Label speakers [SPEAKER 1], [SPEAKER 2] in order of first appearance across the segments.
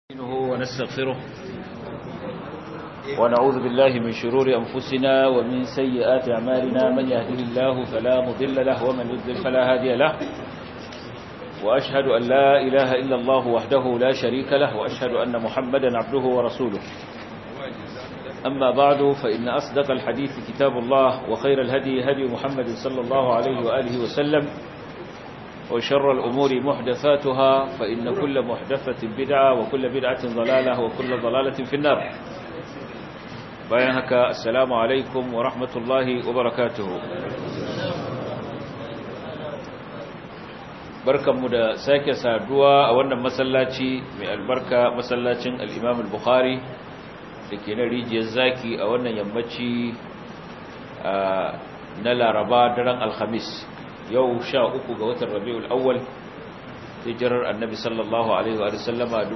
[SPEAKER 1] ونستغفره ونعوذ بالله من شرور أنفسنا ومن سيئات أعمالنا من يهده الله فلا مضل له ومن يضلل فلا هادي له وأشهد أن لا إله إلا الله وحده لا شريك له وأشهد أن محمدا عبده ورسوله أما بعد فإن أصدق الحديث كتاب الله وخير الهدي هدي محمد صلى الله عليه وآله وسلم وشر الأمور محدثاتها فإن كل محدثة بدعة وكل بدعة ضلالة وكل ضلالة في النار بيانك السلام عليكم ورحمة الله وبركاته barkanmu da sake saduwa a wannan masallaci mai albarka masallacin al-Imam al-Bukhari da ke na rijiyar zaki a wannan yammaci na Laraba daren Alhamis yau sha uku ga watan Rabiul Awwal hijirar Annabi sallallahu alaihi wa sallama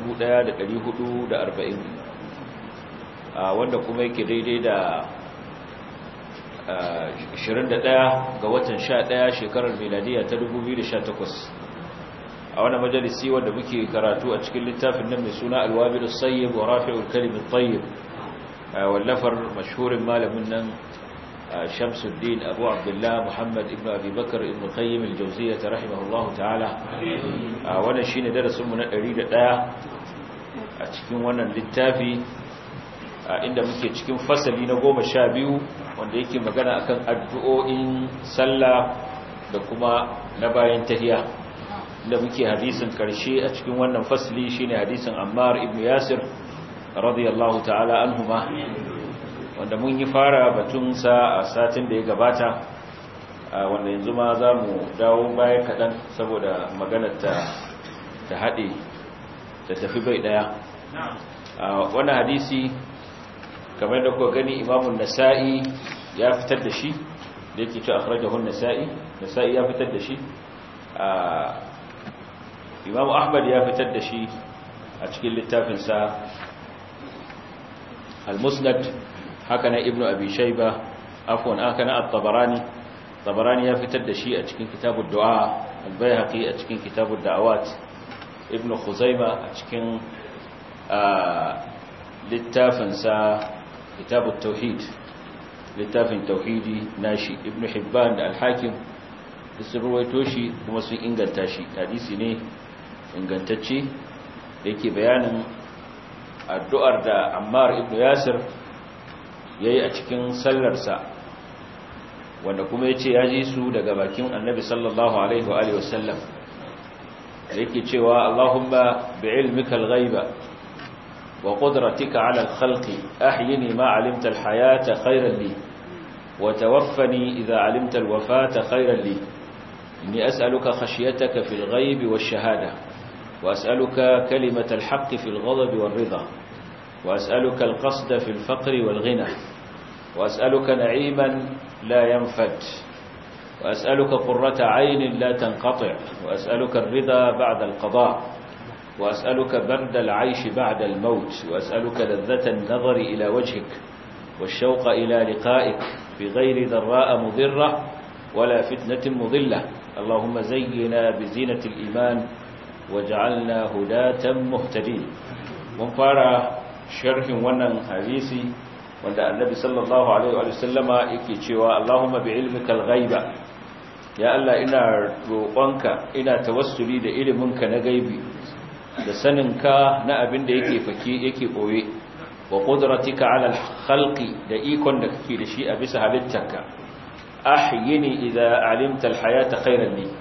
[SPEAKER 1] 1440 wanda kuma yake daidai da 21 ga watan 11 shekarar miladiya ta 2018 a wani majalisi wanda muke karatu a cikin littafin nan mai suna alwabil sayyib wa rafi'ul kalim at-tayyib wallafar mashhurin malamin nan Shamsuddin Abu Abdullah Muhammad ibn Abi Bakar ibn Qayyim al-Jawziyyah rahimahullah ta'ala wannan shine darasin mu na 101 a cikin wannan littafi inda muke cikin fasali na 12 wanda yake magana akan addu'o'in sallah da kuma na bayan tahiyya da muke hadisin karshe a cikin wannan fasli shine hadisin Ammar ibn Yasir radiyallahu ta'ala anhuma wanda mun yi fara batun sa a satin da ya gabata wanda yanzu ma za mu dawo baya kaɗan saboda maganar ta ta haɗe ta tafi bai ɗaya wannan hadisi kamar da kuka gani imamun nasa'i ya fitar da shi da yake ce akhrajahun nasa'i nasa'i ya fitar da shi imamu ahmad ya fitar da shi a cikin littafinsa al-musnad haka na ibnu abi shayba afwan haka na at-tabarani tabarani ya fitar da shi a cikin kitabud du'a al-bayhaqi a cikin kitabud da'awat ibnu khuzaima a cikin littafinsa kitabut tauhid littafin tauhidi nashi ibnu hibban da al-hakim sun ruwaito shi kuma sun inganta shi hadisi ne ingantacce da yake bayanin addu'ar da Ammar ibn Yasir yayi a cikin sallarsa wanda kuma yace ya ji su daga bakin Annabi sallallahu alaihi wa alihi wasallam yake cewa Allahumma bi'ilmika al-ghaiba wa qudratika 'ala al-khalqi ahyini ma 'alimta al-hayata khayran li wa tawaffani idha 'alimta al-wafata khayran li inni as'aluka khashyataka fil ghaibi wash-shahada وأسألك كلمة الحق في الغضب والرضا وأسألك القصد في الفقر والغنى وأسألك نعيما لا ينفد وأسألك قرة عين لا تنقطع وأسألك الرضا بعد القضاء وأسألك برد العيش بعد الموت وأسألك لذة النظر إلى وجهك والشوق إلى لقائك بغير ذراء مضرة ولا فتنة مضلة اللهم زينا بزينة الإيمان waj'alna hudatan muhtadin mun fara sharhin wannan hadisi wanda annabi sallallahu alaihi wa sallama yake cewa Allahumma bi'ilmikal ghaiba ya Allah ina roƙonka ina tawassuli da iliminka na gaibi da saninka na abin da yake fake yake boye wa qudratika 'ala al-khalqi da ikon da kake da shi a bisa halittarka ahyini idza 'alimta al-hayata khayran li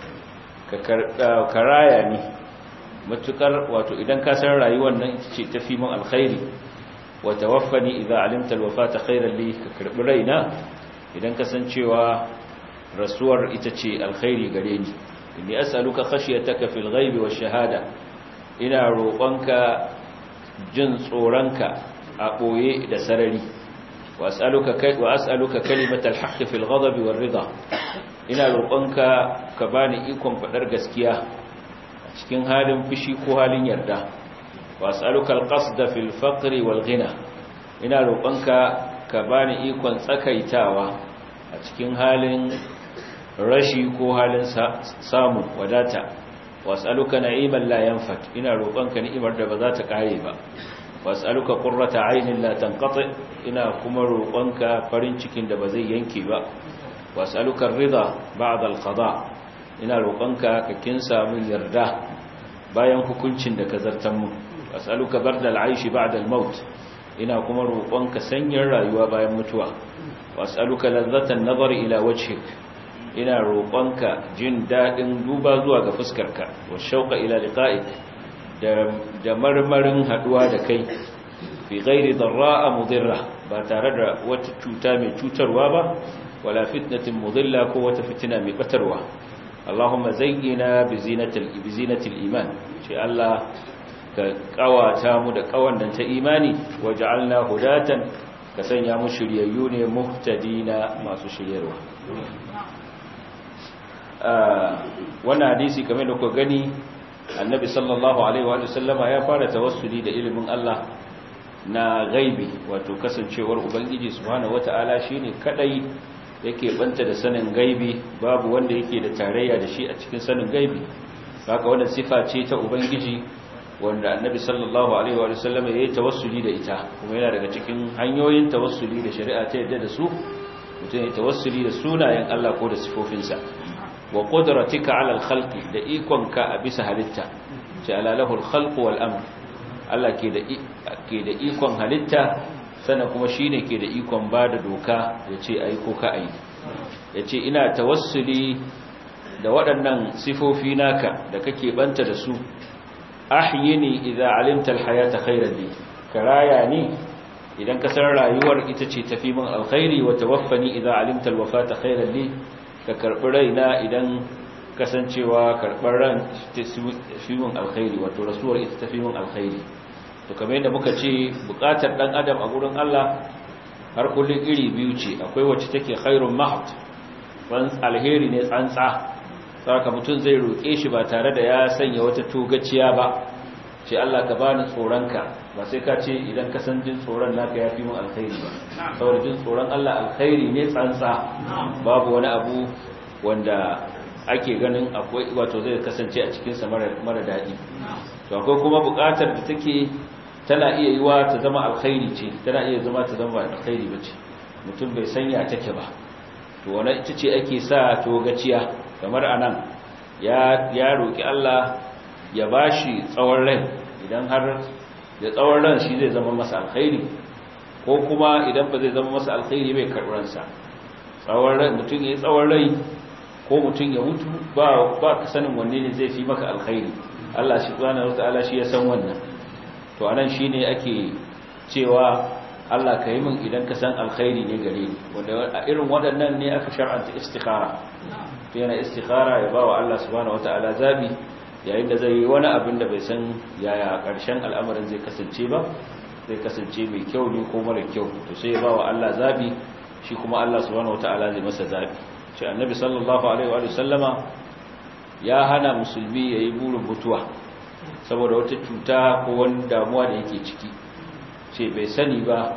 [SPEAKER 1] ka karaya ni matukar wato idan ka san rayuwar nan ita ce tafi min alkhairi wa tawaffani idza alimta alwafata khairan li ka karbi raina idan ka san cewa rasuwar ita ce alkhairi gare ni inni as'aluka khashyataka fil ghaibi wash shahada ina roƙonka jin tsoronka a boye da sarari wa as'aluka kai wa as'aluka kalimatal haqqi fil ghadabi war ridha ina roƙonka ka bani ikon fadar gaskiya cikin halin fushi ko halin yarda was'aluka alqasda fil faqri wal ghina ina roƙonka ka bani ikon tsakaitawa a cikin halin rashi ko halin samu wadata was'aluka na'iman la yanfat ina roƙonka ni'imar da ba za ta kare ba was'aluka qurrata aynin la tanqati ina kuma roƙonka farin cikin da ba zai yanke ba was'aluka ar-ridha ba'da al-qada ina roƙonka ka kinsa min yarda bayan hukuncin da ka zartan mu was'aluka bardal aishi ba'da al-maut ina kuma roƙonka sanyin rayuwa bayan mutuwa was'aluka ladzatan nazari ila wajhik ina roƙonka jin dadin duba zuwa ga fuskarka wa shauqa ila liqa'ik da da marmarin haduwa da kai fi ghairi darra'a mudirra ba tare da wata cuta mai cutarwa ba wala fitnatin mudilla ko wata fitina mai batarwa Allahumma zayyina bi zinatil bi zinatil iman ce Allah ka kawata mu da kawannan ta imani waj'alna hudatan ka sanya mu shiryayyu ne muhtadina masu shiryarwa wannan hadisi kamar da kuka gani annabi sallallahu alaihi wa sallama ya fara tawassuli da ilimin Allah na gaibi wato kasancewar ubangiji subhanahu wataala shine kadai yake banta da sanin gaibi babu wanda yake da tarayya da shi a cikin sanin gaibi haka wannan sifa ce ta ubangiji wanda annabi sallallahu alaihi wa sallam ya yi tawassuli da ita kuma yana daga cikin hanyoyin tawassuli da shari'a ta yadda da su mutum ya tawassuli da sunayen Allah ko da sifofinsa wa qudratika ala al-khalqi da ikonka a bisa halitta ce ala lahu al-khalq wal amr Allah ke da ke da ikon halitta sana kuma shine ke da ikon bada doka yace ayi ko ka ayi yace ina tawassuli da waɗannan sifofi naka da kake banta da su ahyini idza alimta alhayata khayran li karaya ni idan ka san rayuwar ita ce tafi min alkhairi wa tawaffani idza alimta alwafata khayran li ka karbi raina idan kasancewa karbar ran tafi min alkhairi wato rasuwar ita tafi min alkhairi to kamar yadda muka ce bukatar dan adam a gurin Allah har kullun iri biyu ce akwai wacce take khairun mahd alheri ne tsantsa saka mutum zai roƙe shi ba tare da ya sanya wata togaciya ba ce Allah ka bani tsoronka ba sai ka ce idan ka san jin tsoron naka yafi mun alkhairi ba saboda jin tsoron Allah alkhairi ne tsantsa babu wani abu wanda ake ganin akwai wato zai kasance a cikin sa mara daɗi to akwai kuma buƙatar da take tana iya yiwa ta zama alkhairi ce tana iya zama ta zama alkhairi bace mutum bai sanya take ba to wannan ita ce ake sa togaciya kamar anan ya ya roki Allah ya bashi tsawon rai idan har da tsawon ran shi zai zama masa alkhairi ko kuma idan ba zai zama masa alkhairi bai karɓar sa tsawon rai mutum ya yi tsawon rai ko mutum ya mutu ba ba ka sanin wanne ne zai fi maka alkhairi Allah shi subhanahu wataala shi ya san wannan to anan shine ake cewa Allah ka yi min idan ka san alkhairi ne gare ni wanda a irin waɗannan ne aka shar'anta istikhara yana istikhara ya ba wa Allah subhanahu wata'ala zabi yayin da zai yi wani abin da bai san yaya ƙarshen al'amarin zai kasance ba zai kasance mai kyau ne ko mara kyau to sai ya ba wa Allah zabi shi kuma Allah subhanahu wata'ala zai masa zabi shi annabi sallallahu alaihi wa sallama ya hana musulmi yayi burin mutuwa saboda wata cuta ko wani damuwa da yake ciki ce bai sani ba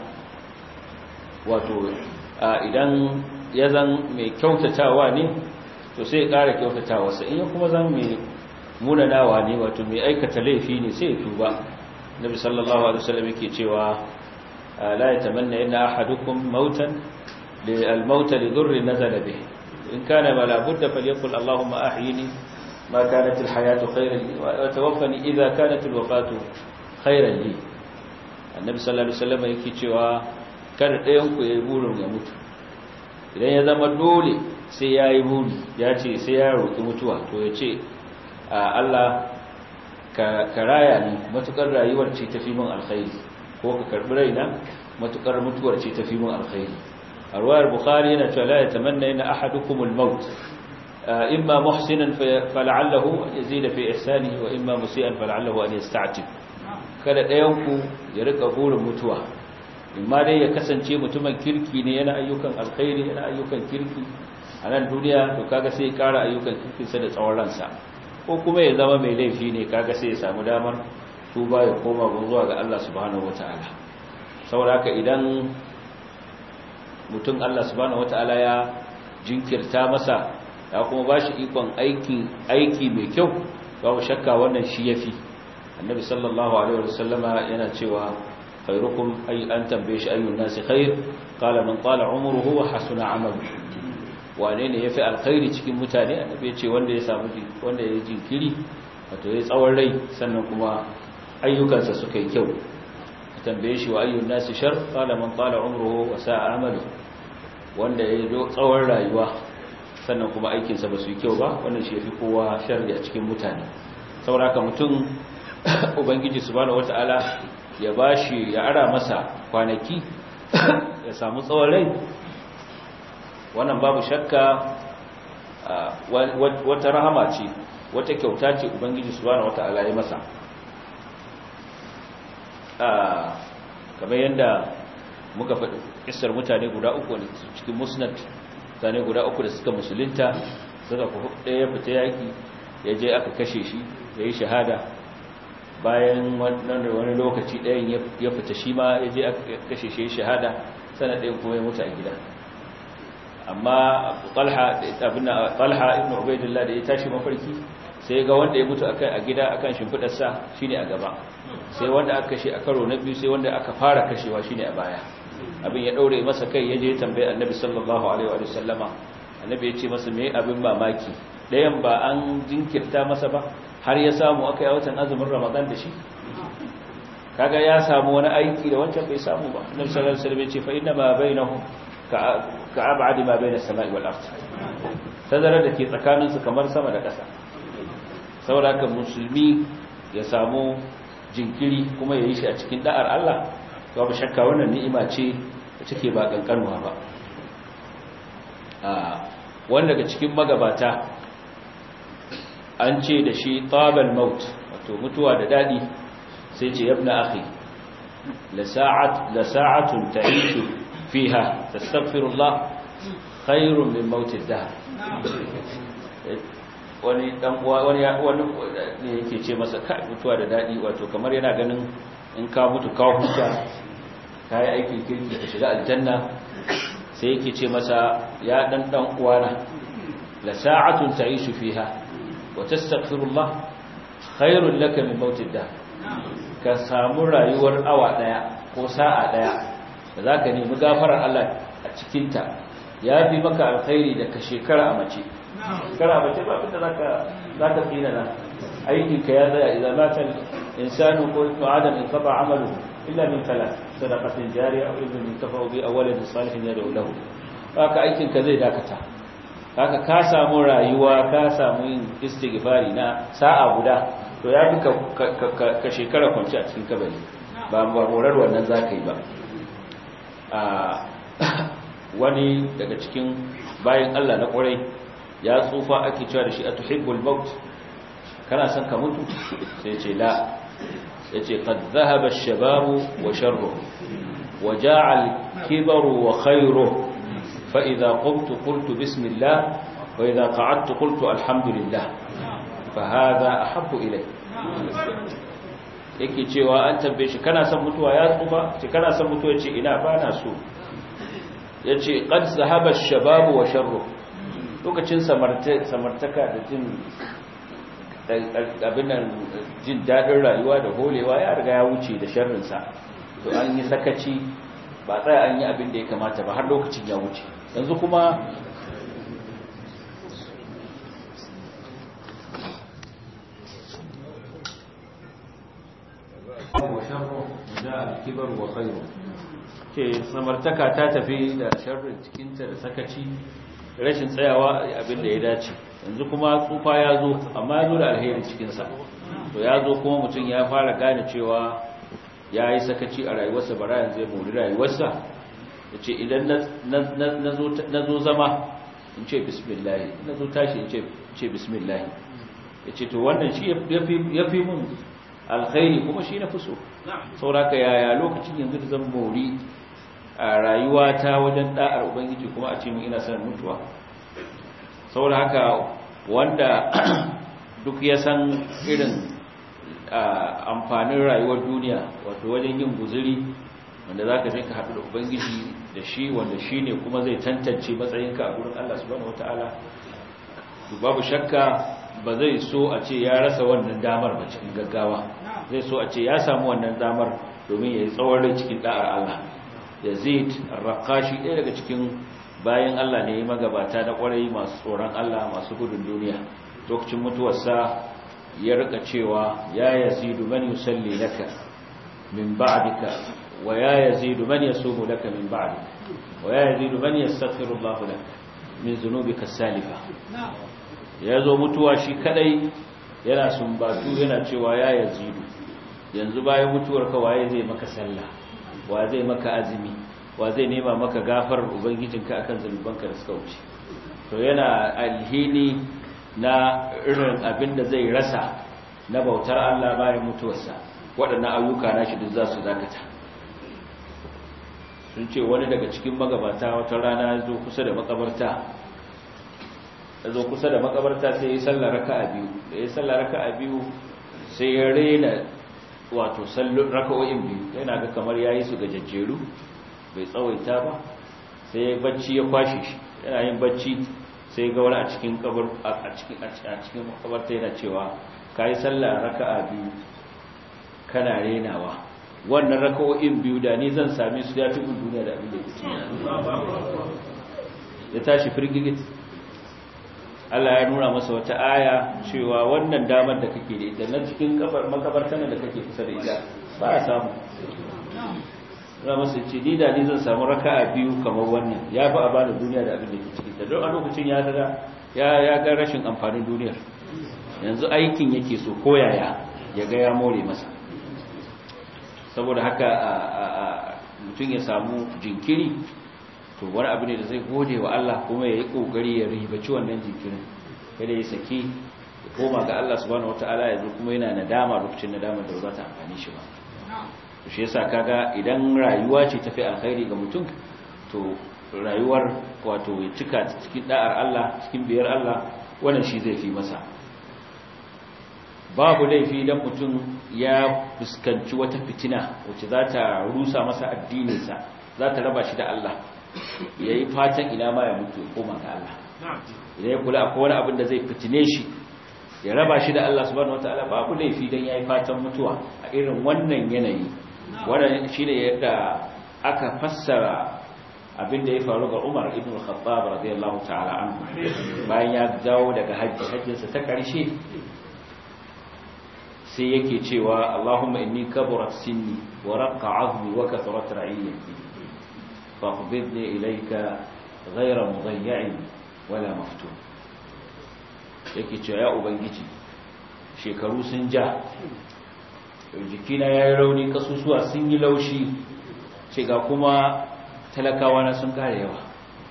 [SPEAKER 1] wato idan ya zan mai kyautatawa ne to sai ya ƙara kyautatawarsa in ya kuma zan mai munanawa ne wato mai aikata laifi ne sai ya tuba nabi sallallahu alaihi wasallam yake cewa la yatamanna inna ahadukum mautan li al-maut li dhurri nazala bih in kana wala budda falyaqul allahumma ahyini ma kanat al-hayatu khayran li wa tawaffani idha kanat al-wafatu khayran li annabi sallallahu alaihi wasallam yake cewa kar ɗayan ku yayi burin ya mutu idan ya zama dole sai ya yi buri ya ce sai ya roƙi mutuwa to ya ce Allah ka raya ni matukar rayuwar ce tafi min alkhairi ko ka karbi raina matukar mutuwar ce tafi min alkhairi a ruwayar bukhari yana cewa la yatamanna inna ahadukum al-maut imma muhsinan fal'allahu an yazida fi ihsanihi wa imma musian fal'allahu an yasta'tib kada ɗayan ku ya rika burin mutuwa imma dai ya kasance mutumin kirki ne yana ayyukan alkhairi yana ayyukan kirki a nan duniya to kaga sai ya kara ayyukan kirkinsa da tsawon ransa ko kuma ya zama mai laifi ne kaga sai ya samu damar tuba ya koma zuwa ga Allah subhanahu wataala saboda haka idan mutum Allah subhanahu wataala ya jinkirta masa ya kuma bashi ikon aiki aiki mai kyau babu shakka wannan shi yafi annabi sallallahu alaihi wasallama yana cewa khairukum ay an tambaye shi ayyun nasi khair qala man tala umruhu wa hasuna amaluhu wane ne yafi alkhairi cikin mutane annabi ya ce wanda ya samu wanda ya jinkiri wato ya tsawon rai sannan kuma ayyukansa suka yi kyau tambaye shi wa ayyun nasi shar qala man tala umruhu wa sa'a amaluhu wanda ya yi tsawon rayuwa sannan kuma aikinsa ba su yi kyau ba wannan shi yafi kowa sharri a cikin mutane saboda haka mutum ubangiji subhanahu wataala ya bashi ya ara masa kwanaki ya samu tsawon rai wannan babu shakka wata rahama ce wata kyauta ce ubangiji subhanahu wata'ala ya masa kamar yadda muka faɗi kisar mutane guda uku ne cikin musnad mutane guda uku da suka musulunta suka ɗaya fita yaƙi ya je aka kashe shi ya yi shahada bayan wani lokaci ɗayan ya fita shi ma ya je aka kashe shi shahada sana ɗayan kuma ya mutu a gida amma talha ibn ubaidillah da ya tashi mafarki sai ga wanda ya mutu a gida akan shimfidarsa shine a gaba sai wanda aka kashe a karo na biyu sai wanda aka fara kashewa shine a baya abin ya daure masa kai yaje ya tambaye annabi sallallahu alaihi wa sallama annabi ya ce masa me abin mamaki dayan ba an jinkirta masa ba har ya samu aka yi watan azumin ramadan da shi kaga ya samu wani aiki da wancan bai samu ba annabi sallallahu alaihi wasallam ya ce fa inna ma bainahum ka abadi ma bai da sama'i wal ard tazarar da ke tsakaninsu kamar sama da ƙasa saboda haka musulmi ya samu jinkiri kuma ya yi shi a cikin da'ar Allah babu shakka wannan ni'ima ce da take ba kankanuwa ba wanda daga cikin magabata an ce da shi tabal maut wato mutuwa da dadi sai ce yabna akhi la sa'at la sa'atun ta'ishu fiha tastaghfirullah khairun min mautid dahr wani dan uwa wani wani ne yake ce masa kai mutuwa da dadi wato kamar yana ganin in ka mutu ka huta kai aikin kirki ka shiga aljanna sai yake ce masa ya dan dan uwana la sa'atun ta'ishu fiha wa tastaghfirullah khairun laka min mautid dahr ka samu rayuwar awa daya ko sa'a daya da za ka nemi gafarar Allah a cikinta ya fi maka alkhairi da ka shekara a mace shekara a mace ba abinda za ka tsina na aikinka ya zaya idan matan insanu ko ibnu adam in kafa amalu illa min kala sadaqatin jariya aw ibn tafa bi awwalin salihin ya lahu haka aikinka zai dakata haka ka samu rayuwa ka samu yin istighfari na sa'a guda to ya fi ka shekara kwanci a cikin kabari ba horar wannan za ka yi ba wani daga cikin bayan Allah na ƙwarai ya tsufa ake cewa da shi a tuhibbul maut kana son ka mutu sai ce la ya ce qad dhahaba ash-shababu wa sharruhu wa ja'a al-kibaru wa khayruhu fa idha qumtu qultu bismillah wa idha qa'adtu qultu alhamdulillah fa hadha ahabbu ilay yake cewa an tambaye shi kana son mutuwa ya tsufa ce kana son mutuwa ce ina ba na so ya ce ƙad zahaba shababu wa sharru lokacin samartaka da jin abinan jin daɗin rayuwa da holewa ya riga ya wuce da sharrinsa to an yi sakaci ba tsaya an yi abin da ya kamata ba har lokacin ya wuce yanzu kuma kibar wa khairu ce samartaka ta tafi da sharrin cikinta da sakaci rashin tsayawa abin da ya dace yanzu kuma tsufa ya zo amma ya zo da alheri cikinsa to ya zo kuma mutum ya fara gane cewa ya yi sakaci a rayuwarsa bara yanzu ya mori rayuwarsa ya ce idan na zo zama in ce bismillahi na zo tashi in ce bismillahi ya ce to wannan shi ya fi mun alkhairi kuma shi na fi so sauraka yaya lokacin yanzu da zan mori a rayuwa ta wajen da'ar ubangiji kuma a ce mun ina son mutuwa saboda haka wanda duk ya san irin amfanin rayuwar duniya wato wajen yin guzuri wanda za ka je ka haɗu da ubangiji da shi wanda shi ne kuma zai tantance matsayinka a gurin Allah subhanahu wata'ala babu shakka ba zai so a ce ya rasa wannan damar ba cikin gaggawa zai so a ce ya samu wannan damar domin ya yi tsawon rai cikin da'ar Allah yazid ar-raqashi ɗaya daga cikin bayan Allah ne magabata na kwarai masu tsoron Allah masu gudun duniya lokacin mutuwarsa ya rika cewa ya yazidu man yusalli laka min ba'dika wa ya yazidu man yasumu laka min ba'dika wa ya yazidu man yastaghfiru Allah laka min dhunubika salifa ya zo mutuwa shi kadai yana sumbatu yana cewa ya yazidu yanzu bayan mutuwarka waye zai maka sallah wa zai maka azumi wa zai nema maka gafarar ubangijinka akan zunubanka da suka wuce to yana alhini na irin abin da zai rasa na bautar Allah bayan mutuwarsa waɗannan ayyuka na shi duk za su dakata sun ce wani daga cikin magabata wata rana ya zo kusa da makabarta ya zo kusa da makabarta sai ya sallar raka'a biyu da ya sallar raka'a biyu sai ya rena wato sallon raka'o'in biyu yana ga kamar yayi su gajejjeru bai tsawaita ba sai bacci ya kwashe shi yana yin bacci sai ga wani a cikin kabar a cikin a cikin makabarta yana cewa kai sallah raka'a biyu kana renawa wannan raka'o'in biyu da ni zan same su da tukun duniya da abin da yake cikin ya tashi firgigit Allah ya nuna masa wata aya cewa wannan damar da kake da ita na cikin kabar makabartan da kake kusa da ita ba a samu za masu ce ni da ni zan samu raka'a biyu kamar wannan ya fi a bani duniya da abin da ke ciki ta don a lokacin ya ga ya ga rashin amfanin duniyar yanzu aikin yake so koyaya ya ga ya more masa saboda haka mutum ya samu jinkiri to wani abu ne da zai gode wa Allah kuma ya yi kokari ya ribaci wannan jinkirin kada ya saki ya koma ga Allah subhanahu wataala yanzu kuma yana nadama lokacin nadama da ba za ta amfani shi ba shi yasa kaga idan rayuwa ce tafi alkhairi ga mutum to rayuwar wato ya cika cikin da'ar Allah cikin biyar Allah wannan shi zai fi masa babu laifi idan mutum ya fuskanci wata fitina wacce za ta rusa masa addininsa za ta raba shi da Allah ya yi fatan ina ma ya mutu ya koma ga Allah idan ya kula akwai wani abin da zai fitine shi ya raba shi da Allah subhanahu wataala babu laifi dan yayi fatan mutuwa a irin wannan yanayi wannan shine yadda aka fassara abin da ya faru ga Umar ibn Khattab radiyallahu ta'ala anhu bayan ya dawo daga hajji hajjinsa ta karshe sai yake cewa Allahumma inni kaburat sinni wa raqqa 'azmi wa kathurat ra'iyyati faqbidni ilayka ghayra mudayyi'in wala maftun yake cewa ya ubangiji shekaru sun ja jikina ya yi rauni kasusuwa sun yi laushi ce ga kuma talakawa na sun kare yawa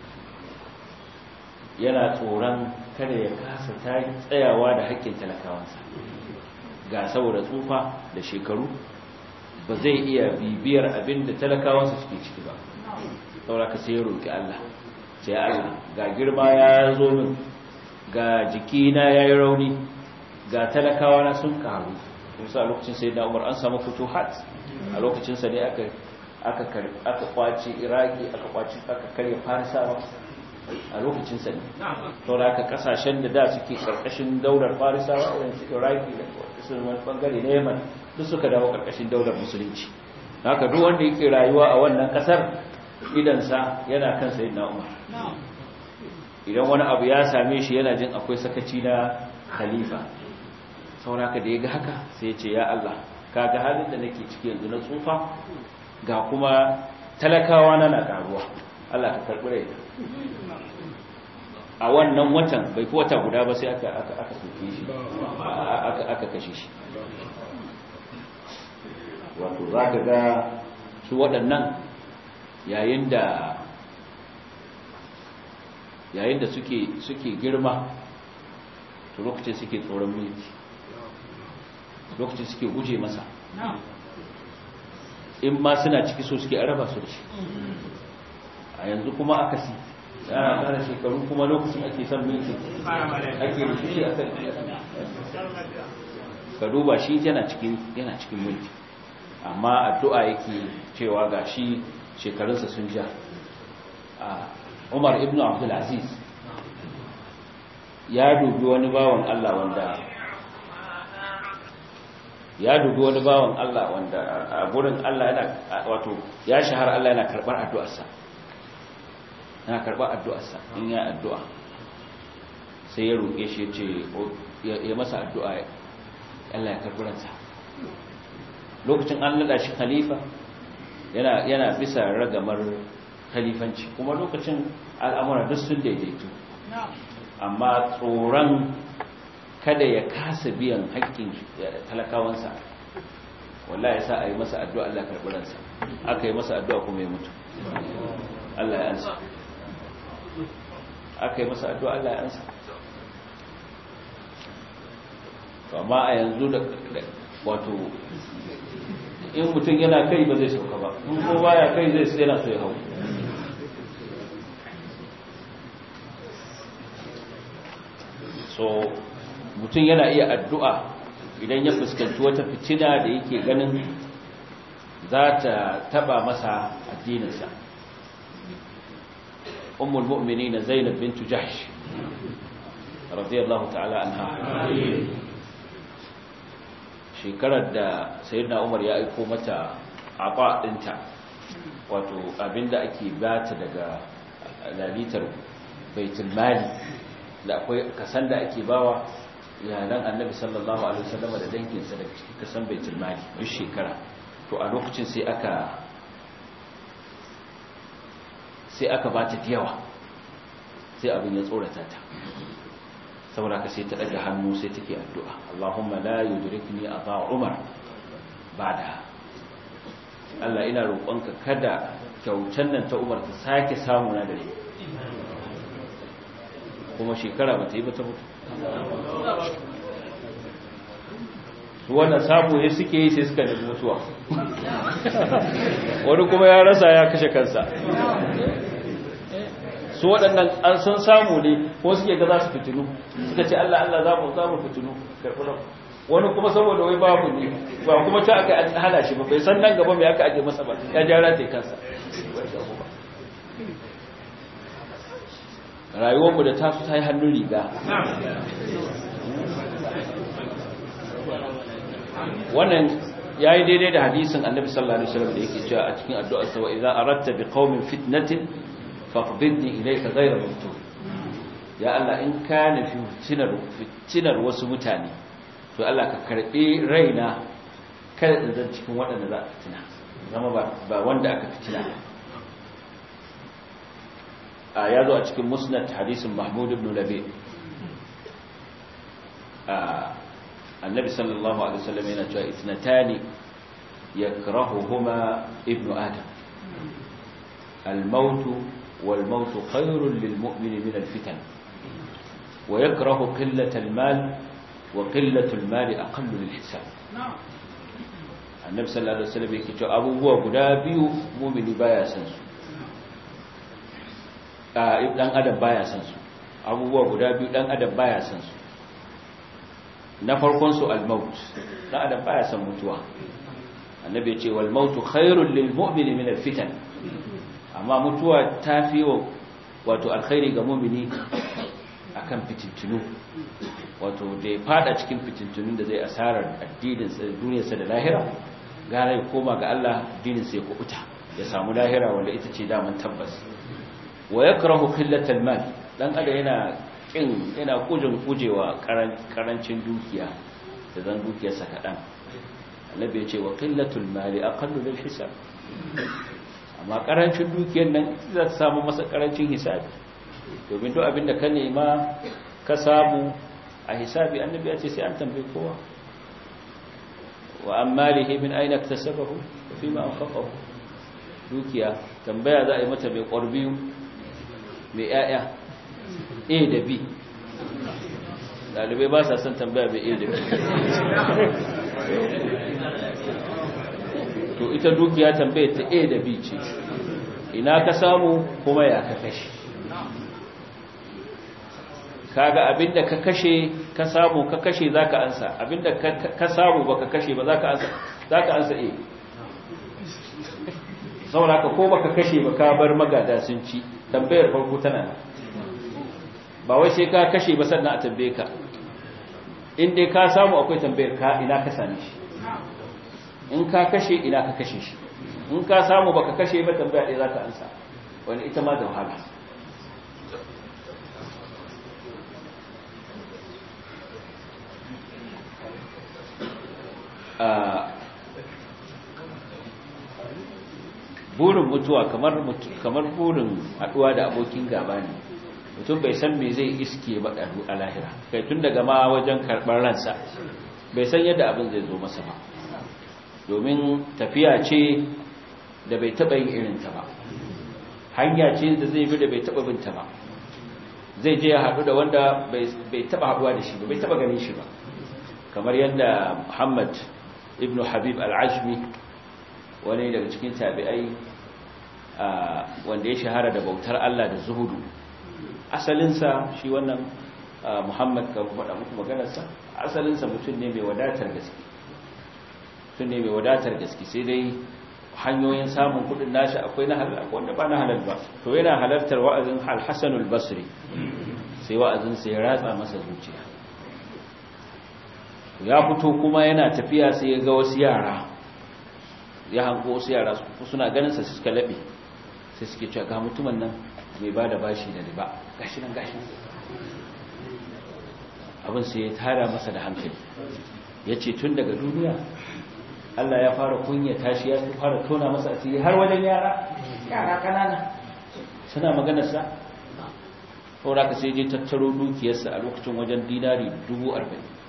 [SPEAKER 1] yana tsoron kada ya kasa ta tsayawa da haƙƙin talakawansa ga saboda tsufa da shekaru ba zai iya bibiyar abin da talakawansa suke ciki ba sauraka sai ya roƙi Allah sai Allah ga girma ya zo min ga jikina ya yi rauni ga talakawa na sun karu kusa a lokacin sai da umar an samu fito hat a lokacinsa ne aka kwace iraki aka kwace aka karya farisawa a lokacinsa ne to da aka kasashen da da suke karkashin daular farisawa irin su iraki da sun wani bangare na yaman duk suka dawo karkashin daular musulunci haka duk wanda yake rayuwa a wannan kasar idansa yana kan sayyidina umar idan wani abu ya same shi yana jin akwai sakaci na khalifa sauraka da ya ga haka sai ya ce ya Allah ka ga halin da nake ciki yanzu na tsufa ga kuma talakawa na na karuwa Allah ka karɓi rai a wannan watan bai fi wata guda ba sai aka aka aka soke shi aka aka kashe shi wato za ka ga su waɗannan yayin da yayin da suke suke girma to lokacin suke tsoron mulki lokacin suke guje masa in ma suna ciki so suke araba su ci a yanzu kuma aka si yana kara shekaru kuma lokacin ake son mulki ake rufi a kan ka duba shi yana cikin yana cikin mulki amma addu'a yake cewa ga shi shekarunsa sun ja Umar ibn Abdul Aziz ya dubi wani bawan Allah wanda ya dubi wani bawan Allah wanda a gurin Allah yana wato ya shahara Allah yana karbar addu'arsa yana karbar addu'arsa in ya addu'a sai ya roƙe shi ce ya masa addu'a Allah ya karbi ransa lokacin an nada shi khalifa yana yana bisa ragamar khalifanci kuma lokacin al'amura duk sun daidaitu amma tsoron kada ya kasa biyan haƙƙin talakawansa wallahi ya sa a yi masa addu'a Allah karɓi ransa aka yi masa addu'a kuma ya mutu Allah ya ansa aka yi masa addu'a Allah ya ansa amma a yanzu da wato in mutum yana kai ba zai sauka ba in ko baya kai zai sai yana so ya hau so mutum yana iya addu'a idan ya fuskanci wata fitina da yake ganin za ta taba masa addininsa ummul mu'mini na zainab bintu jahsh radiyallahu ta'ala anha shekarar da sayyidina umar ya aiko mata aba dinta wato abinda ake bata daga lalitar baitul mali da akwai kasan da ake bawa iyalan annabi sallallahu alaihi wasallam da danginsa da cikin kasan baitul mali duk shekara to a lokacin sai aka sai aka bata diyawa sai abin ya tsorata ta saboda ka sai ta daga hannu sai take addu'a Allahumma la yudrikni ata Umar bada Allah ina roƙonka kada kyautan nan ta Umar ta sake samu na dare kuma shekara ba ta yi ba ta mutu su wannan samu ne suke yi sai suka nemi mutuwa wani kuma ya rasa ya kashe kansa su waɗannan an sun samu ne ko suke ga za su fitinu suka ce Allah Allah za mu za mu fitinu karɓi wani kuma saboda wai babu ne ba kuma ta aka hana shi ba bai san nan gaba mai aka aje masa ba ya jara ta kansa rayuwarmu da tasu ta yi hannun riga wannan ya yi daidai da hadisin annabi sallallahu alaihi wasallam da yake cewa a cikin addu'ar sa wa idza aratta bi qaumin fitnatin faqbidni ilayka ghayra maftun ya Allah in kana fi fitinar fitinar wasu mutane to Allah ka karbe raina kada in zan cikin waɗanda za a fitina zama ba ba wanda aka fitina a ya zo a cikin musnad hadisin mahmud ibn labi annabi sallallahu alaihi wasallam yana cewa ithnatani yakrahuhuma ibn adam al-maut wal-maut khairun lil-mu'min min al-fitan wa yakrahu qillat al-mal wa qillat al-mal aqallu lil-hisab annabi sallallahu alaihi wasallam yake cewa abubuwa guda biyu mu'mini baya san su dan adam baya san su abubuwa guda biyu dan adam baya san su na farkon su al-maut dan adam baya san mutuwa annabi ya ce wal mautu khairul lil mu'mini min al-fitan amma mutuwa tafi wato alkhairi ga mu'mini akan fitintunu wato da ya fada cikin fitintunun da zai asarar addinin sa duniyarsa da lahira gara ya koma ga Allah addinin sa ya kubuta ya samu lahira wanda ita ce daman tabbas wa yakrahu qillatal mal dan ada yana kin yana kujin kujewa karancin dukiya da zan dukiyarsa kadan annabi ya ce wa qillatul mali aqallu lil hisab amma karancin dukiyar nan za ta samu masa karancin hisabi domin duk abinda ka nema ka samu a hisabi annabi ya ce sai an tambaye kowa wa ammalihi min aina iktasabahu wa fima anfaqahu dukiya tambaya za a yi mata mai ƙwarbiyu mai ‘ya'ya a da b ɗalibai ba sa son tambaya mai a da b to ita dukiya tambaya ta a da b ce ina ka samu kuma ya ka kashe kaga abinda ka kashe ka samu ka kashe za ka ansa abinda ka samu ba ka kashe ba za ka ansa a saboda ka ko baka kashe ba ka bar magada sun ci tambayar farko tana ba wai sai ka kashe ba sannan a tambaye ka in dai ka samu akwai tambayar ka ina ka same shi in ka kashe ina ka kashe shi in ka samu baka kashe ba tambaya ɗaya za ka ansa wani ita ma da wahala burin mutuwa kamar kamar burin haduwa da abokin gaba ne mutum bai san me zai iske ba a lahira kai tun daga ma wajen karɓar ransa bai san yadda abin zai zo masa ba domin tafiya ce da bai taɓa yin irinta ba hanya ce da zai bi da bai taɓa binta ba zai je ya haɗu da wanda bai taɓa haɗuwa da shi ba bai taɓa ganin shi ba kamar yadda muhammad ibn habib al-ajmi wani daga cikin tabi'ai wanda ya shahara da bautar Allah da zuhudu asalinsa shi wannan muhammad ka faɗa muku maganarsa asalinsa mutum ne mai wadatar gaske mutum ne mai wadatar gaske sai dai hanyoyin samun kudin nashi akwai na halal wanda ba na halal ba to yana halartar wa'azin al-hasan al-basri sai wa'azin sai ya ratsa masa zuciya ya fito kuma yana tafiya sai ya ga wasu yara ya hango wasu yara suna ganin sa suka labe sai suke cewa ga mutumin nan mai bada bashi da riba gashi nan gashi abin sai ya tara masa da hankali yace tun daga duniya Allah ya fara kunya tashi ya fara tona masa asiri har wajen yara yara kanana suna maganar sa saboda ka sai je tattaro dukiyarsa a lokacin wajen dinari 40,000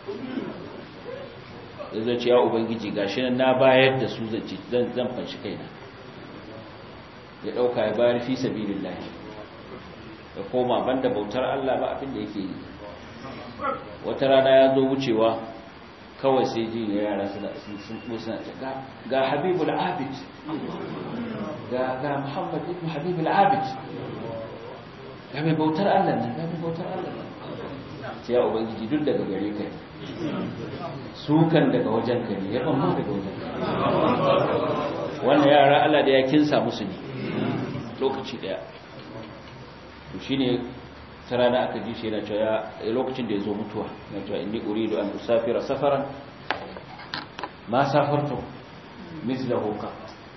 [SPEAKER 1] ya zai ce ya ubangiji gashi nan na bayar da su zan zan fanshi kaina ya dauka ya bayar fi sabilillah ya koma banda bautar Allah ba abin da yake yi wata rana ya zo wucewa kawai sai ji ya yara suna sun suna ga ga habibul abid ga ga muhammad ibn habibul abid ga mai bautar Allah nan ga mai bautar Allah nan sai ya ubangiji duk daga gare ka sukan daga wajen ka ne ya ban daga wajen ka wannan yara Allah da ya kinsa musu ne lokaci daya to shine ta rana aka ji shi yana cewa lokacin da ya zo mutuwa yana cewa inni uridu an usafira safaran ma safartu mislahu qat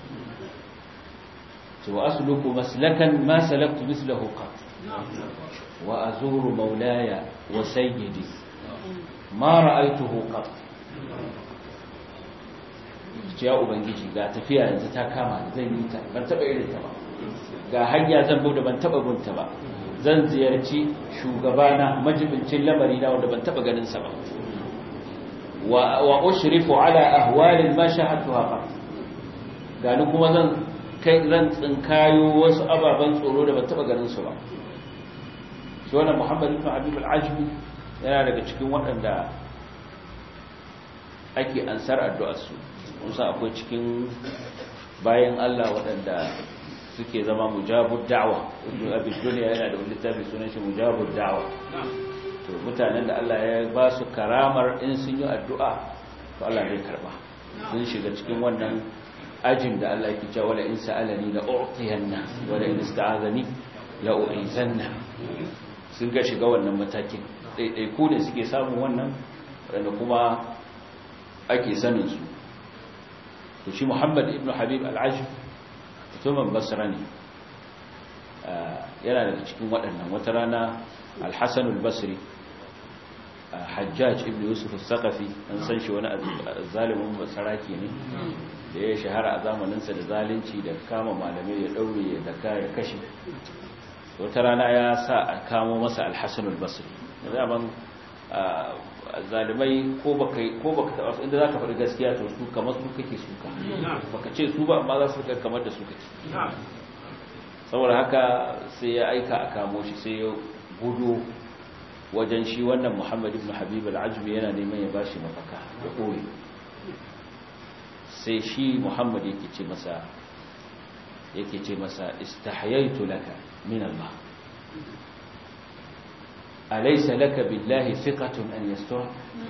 [SPEAKER 1] wa asluku maslakan ma salaktu mislahu qat wa azuru maulaya wa sayyidi ma ra'aytuhu qat ce ya ubangiji ga tafiya yanzu ta kama zan yi ta ban taba irin ta ba ga hanya zan bude ban taba gunta ba zan ziyarci shugabana majibincin lamari na wanda ban taba ganin sa ba wa wa ushrifu ala ahwalin ma shahadtuha fa gani kuma zan kai zan tsinkayo wasu ababan tsoro da ban taba ganin su ba shi wannan Muhammad ibn Habib al-Ajmi yana daga cikin waɗanda ake ansar addu'ar su musa akwai cikin bayan Allah waɗanda suke zama mujabud da'wa ibn abi dunya yana da wani littafi sunan shi mujabud da'wa to mutanen da Allah ya ba su karamar in sun yi addu'a to Allah zai karba sun shiga cikin wannan ajin da Allah yake cewa wala in sa'alani la u'tiyanna wala in ista'azani la u'izanna sun ga shiga wannan matakin daidai ku ne suke samun wannan wanda kuma ake sanin su to shi Muhammad ibn Habib al-Ajf mutumin basra ne yana daga cikin waɗannan wata rana alhassan al-basri hajjaj ibn yusuf al-saqafi an san shi wani zalimin basaraki ne da ya shahara a zamaninsa da zalunci da kama malamai ya ɗaure ya daka ya kashe wata rana ya sa a kamo masa alhassan al-basri da zaman zalimai ko baka ko baka taba inda zaka faɗi gaskiya to su kamar su kake suka baka ce su ba amma za su ga kamar da su kake saboda haka sai ya aika a kamo shi sai ya gudu wajen shi wannan Muhammad ibn Habib al-Ajmi yana neman ya bashi mafaka ya koyi sai shi Muhammad yake ce masa yake ce masa istahyaitu laka min Allah alaysa laka billahi thiqatun an yastura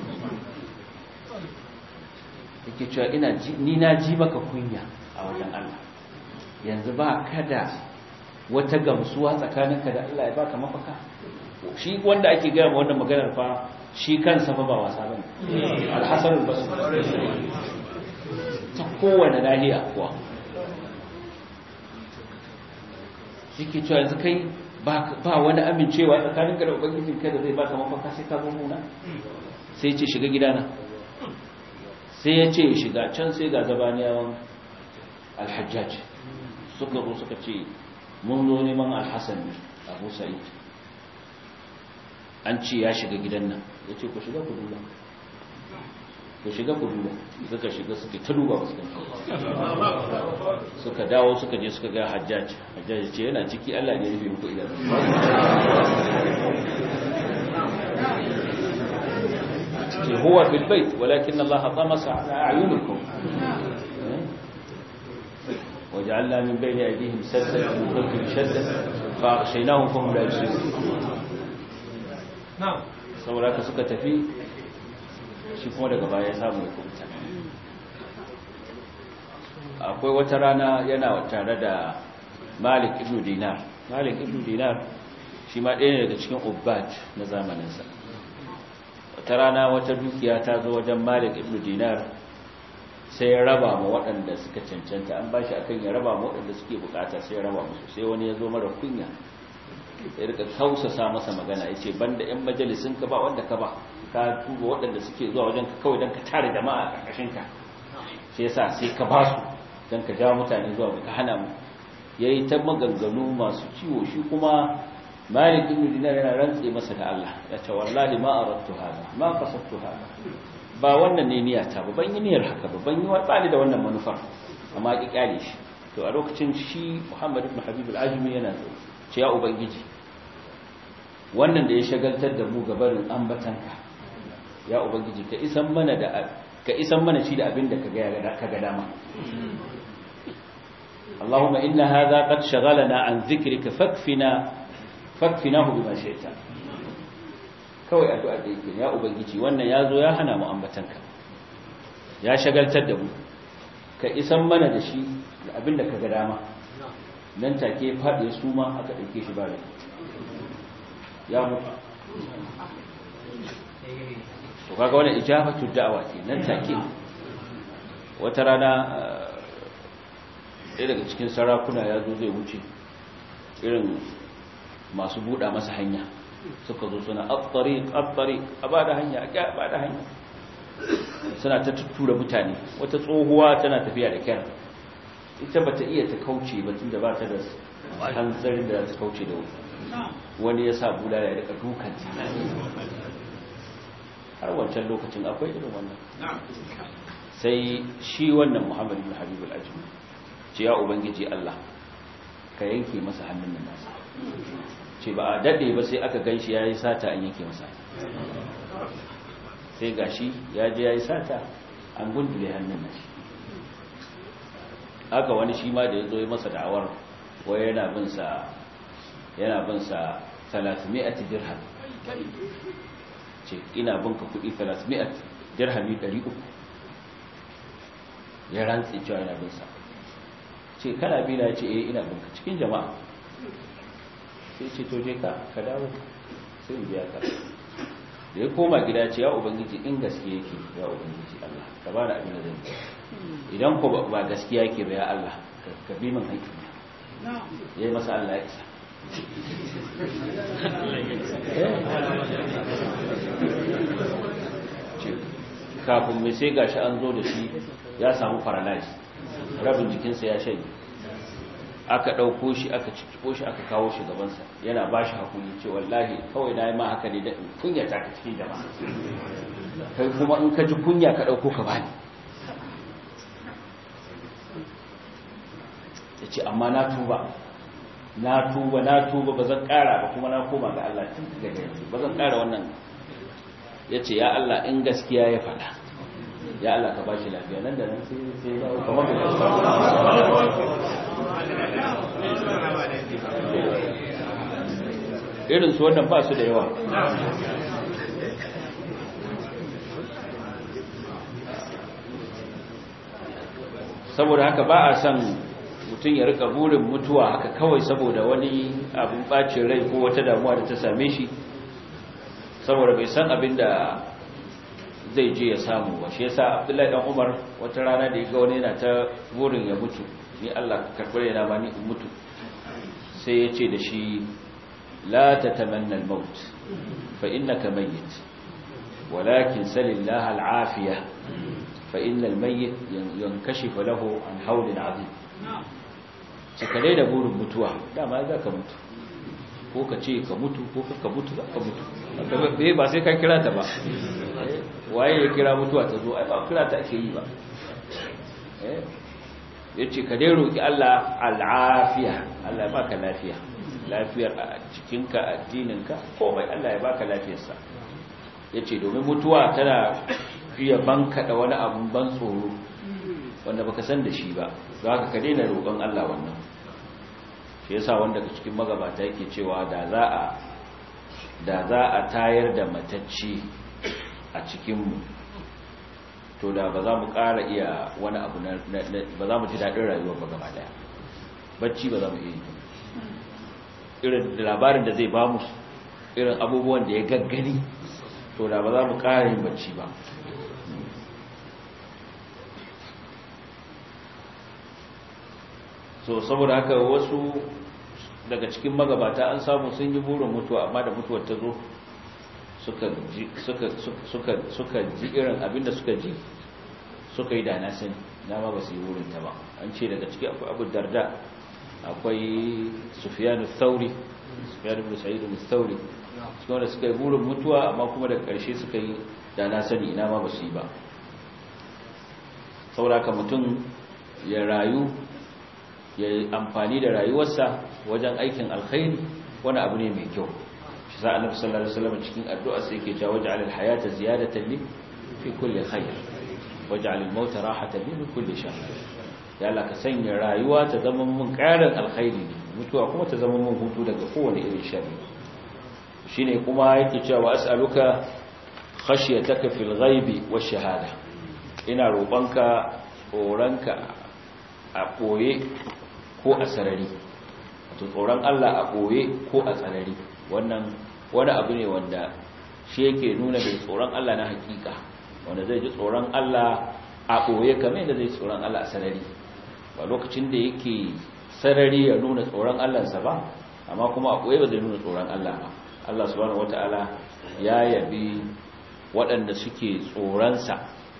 [SPEAKER 1] yake cewa ina ni na ji maka kunya a wajen Allah yanzu ba kada wata gamsuwa tsakaninka da Allah ya baka mafaka shi wanda ake gaya ma wannan maganar fa shi kansa fa ba wasa bane al-hasan al-basri ta kowane nahiya kuwa yake cewa yanzu kai ba wani amincewa tsakanin ka da ubangijin kai da zai baka mafaka sai ka zo nuna sai ce shiga gidana sai ya ce shiga can sai ga zabaniyawan alhajjaj suka zo suka ce mun zo neman alhassan ne abu sa'id an ce ya shiga gidan nan ya ce ku shiga ku duba ku shiga ku duba suka shiga suka ta duba ba suka dawo suka je suka ga hajjaj hajjaj ce yana ciki Allah ne ya rufe muku idan ce huwa fil bait walakin Allah tamasa ala a'yunikum وجعلنا من بين أيديهم سدا ومن خلفهم شدا فأغشيناهم فهم لا يبصرون نعم saboda ka suka tafi shi kuma daga baya ya samu ya kubuta akwai wata rana yana tare da malik ibn dinar malik ibn dinar shi ma ɗaya ne daga cikin ubbat na zamaninsa wata rana wata dukiya ta zo wajen malik ibn dinar sai ya raba ma waɗanda suka cancanta an ba shi akan ya raba ma waɗanda suke bukata sai ya raba musu sai wani ya zo mara kunya ya rika kausasa masa magana ya ce banda 'yan majalisun ka ba wanda ka ba ka tuba waɗanda suke zuwa wajen ka kawai don ka tare jama'a a ƙarƙashin ka sai yasa sai ka ba su don ka jawo mutane zuwa ka hana mu ya yi ta maganganu masu ciwo shi kuma malik ibn dinar yana rantse masa da Allah ya ce wallahi ma aradtu hada ma qasadtu hada ba wannan ne niyyata ba ban yi niyyar haka ba ban yi ba da wannan manufar amma ki kyale shi to a lokacin shi Muhammad ibn Habib al-Ajmi yana ce ya ubangiji wannan da ya shagaltar da mu gabarin ambatanka ya ubangiji ka isan mana da ka isan mana shi da abin da ka ga ka ga dama Allahumma inna hadha qad shaghalana an dhikrika fakfina fakfinahu bima shi'ta kawai addu'a da yake ya ubangiji wannan yazo ya hana mu ambatanka ya shagaltar da mu ka isan mana da shi da abin da ka ga dama nan take faɗi su ma aka ɗauke shi ba ya mutu to kaga wannan ijabatu da'awa ce nan take wata rana ɗaya daga cikin sarakuna ya zo zai wuce irin masu buɗa masa hanya suka zo suna attari attari a ba da hanya a ba da hanya suna ta tuttura mutane wata tsohuwa tana tafiya da kyar ita ba ta iya ta kauce ba tun da ba ta da hanzarin da za ta kauce da wuri wani ya sa bula ya rika dukan har wancan lokacin akwai irin wannan sai shi wannan muhammad ibn habib al-ajmi ce ya ubangiji Allah ka yanke masa hannun nan nasa ce ba a dade ba sai aka ganshi yayi sata an yanke masa sai gashi ya je yayi sata an gundule hannun nashi haka wani shi ma da ya zo yi masa da'awar wai yana bin sa yana bin sa 300 dirham ce ina bin ka kudi 300 dirhami 300 ya rantsi cewa yana bin sa ce kana bi na ce eh ina bin ka cikin jama'a sai ce to je ka ka dawo sai in biya ka da ya koma gida ce ya ubangiji in gaske yake ya ubangiji Allah ka ba da abin da zan idan ko ba gaskiya yake ba ya Allah ka bi min haƙƙi yayi masa Allah ya isa kafin mai sai gashi an zo da shi ya samu paralyze rabin jikinsa ya shanye aka ɗauko shi aka cikiko shi aka kawo shi gabansa yana ba shi hakuri ce wallahi kawai na yi ma haka ne da kunya ta ka cikin jama'a kai kuma in ka ji kunya ka ɗauko ka bani ya ce amma na tuba na tuba na tuba ba zan ƙara ba kuma na koma ga Allah tun daga yanzu ba zan ƙara wannan ya ce ya Allah in gaskiya ya faɗa ya Allah ka ba shi lafiya nan da nan sai sai ya kamar da irin su wannan ba su da yawa saboda haka ba a son mutum ya rika burin mutuwa haka kawai saboda wani abin bacin rai ko wata damuwa da ta same shi saboda bai san abin da zai je ya samu ba shi yasa abdullahi dan umar wata rana da ya ga wani yana ta burin ya mutu ni Allah ka karɓar yana ma ni in mutu sai ya ce da shi la tatamanna al-maut fa innaka mayyit walakin salillaha al-afiya fa innal mayyit yankashifu lahu an hawlin azim cikare da burin mutuwa dama za ka mutu ko ka ce ka mutu ko ka mutu za ka mutu ba sai ka kira ta ba waye ya kira mutuwa ta zo ai ba kira ta ake yi ba ya ce ka dai roƙi Allah al'afiya Allah ya baka lafiya lafiyar a cikinka addininka komai Allah ya baka lafiyarsa ya ce domin mutuwa tana fiye banka da wani abun ban tsoro wanda baka san da shi ba za ka ka daina roƙon Allah wannan shi yasa wanda ka cikin magabata yake cewa da za a da za a tayar da matacci a cikinmu to da ba za mu ƙara iya wani abu na ba za mu ji daɗin rayuwa ba gaba daya bacci ba za mu iya irin labarin da zai ba mu irin abubuwan da ya gaggani to da ba za mu ƙara yin bacci ba so saboda haka wasu daga cikin magabata an samu sun yi burin mutuwa amma da mutuwar ta zo suka ji suka suka suka ji irin abinda suka ji suka yi da na sani dama ba su yi burin ta ba an ce daga ciki akwai abu darda akwai sufyanu thauri sufyanu ibn sa'id ibn thauri cikin wanda suka yi burin mutuwa amma kuma daga ƙarshe suka yi da na sani ina ma ba su yi ba saboda haka mutum ya rayu ya yi amfani da rayuwarsa wajen aikin alkhairi wani abu ne mai kyau shi sa annabi sallallahu alaihi wasallam cikin addu'a sai yake cewa waj'al al-hayata ziyadatan li fi kulli khair waj'al al-mauta rahatan li min kulli shar ya Allah ka sanya rayuwa ta zama mun ƙarin alkhairi ne mutuwa kuma ta zama mun hutu daga kowane irin sharri shine kuma yake cewa as'aluka khashyataka fil ghaibi wash shahada ina roƙonka tsoronka a ɓoye ko a sarari wato tsoron Allah a ɓoye ko a tsarari wannan wani abu ne wanda shi yake nuna mai tsoron Allah na hakika wanda zai ji tsoron Allah a ɓoye kamar yadda zai tsoron Allah a sarari ba lokacin da yake sarari ya nuna tsoron Allahnsa ba amma kuma a ɓoye ba zai nuna tsoron Allah ba Allah subhanahu wata'ala ya yabi waɗanda suke tsoronsa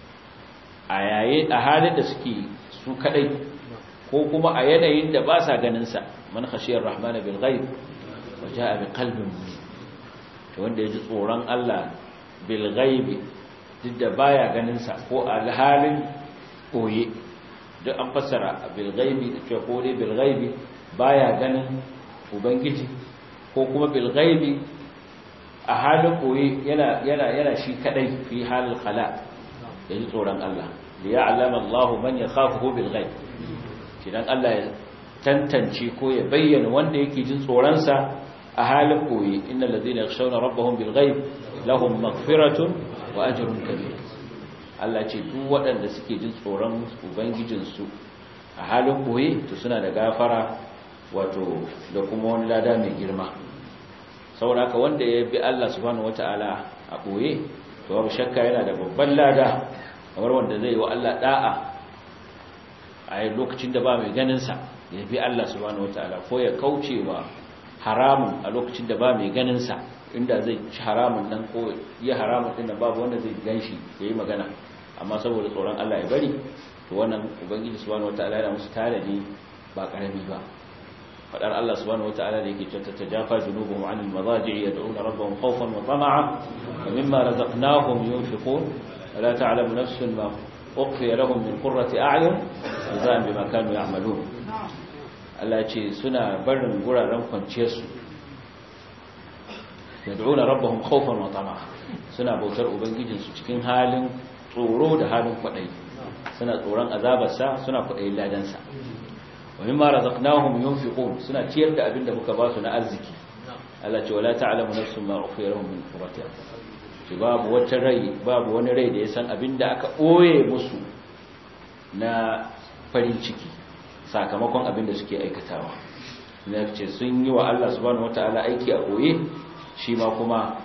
[SPEAKER 1] a yayin a halin da suke su kadai ko kuma a yanayin da ba sa ganinsa man khashiyar rahmana bil ghaib wa jaa bi qalbin munib to wanda yaji tsoron Allah bil ghaib duk da baya ganinsa ko a halin koye duk an fassara bil ghaib da cewa ko dai bil ghaib baya ganin ubangiji ko kuma bil ghaib a halin koye yana yana yana shi kadai fi halil khala yaji tsoron Allah liya'lama Allahu man yakhafuhu bil ghaib kidan Allah ya tantance ko ya bayyana wanda yake jin tsoronsa a halin koyi innal ladina yakhshawna rabbahum bil ghaib lahum maghfiratun wa ajrun kabir Allah ce duk waɗanda suke jin tsoron ubangijinsu a halin koyi to suna da gafara wato da kuma wani lada mai girma saboda haka wanda ya bi Allah subhanahu wataala a koye to babu shakka yana da babban lada kamar wanda zai yi wa Allah da'a a lokacin da ba mai ganinsa ya bi Allah subhanahu wataala ko ya kauce wa haramun a lokacin da ba mai ganinsa inda zai ci haramun nan ko ya haramun din da babu wanda zai ganshi ya yi magana amma saboda tsoron Allah ya bari to wannan ubangiji subhanahu wataala yana musu tanadi ba karami ba fadar Allah subhanahu wataala da yake cewa tajafa junubuhum anil madaji'i yad'una rabbahum khawfan wa tama'a wa mimma razaqnahum yunfiqun ولا تعلم نفس ما أخفي لهم من قرة أعين جزاء بما كانوا يعملون Allah ce suna barin guraren kwanciyarsu yad'una rabbahum khawfan wa tama'a suna bautar ubangijinsu cikin halin tsoro da halin kwadai suna tsoron azabarsa suna kwadayin ladansa wa mimma razaqnahum yunfiqun suna ciyar da abinda muka ba su na arziki Allah ce wala ta'lamu nafsun ma ukhfiya lahum min qurrati ce babu wata rai babu wani rai da ya san abinda aka ɓoye musu na farin ciki sakamakon abinda suke aikatawa na ce sun yi wa Allah subhanahu wata'ala aiki a ɓoye shi ma kuma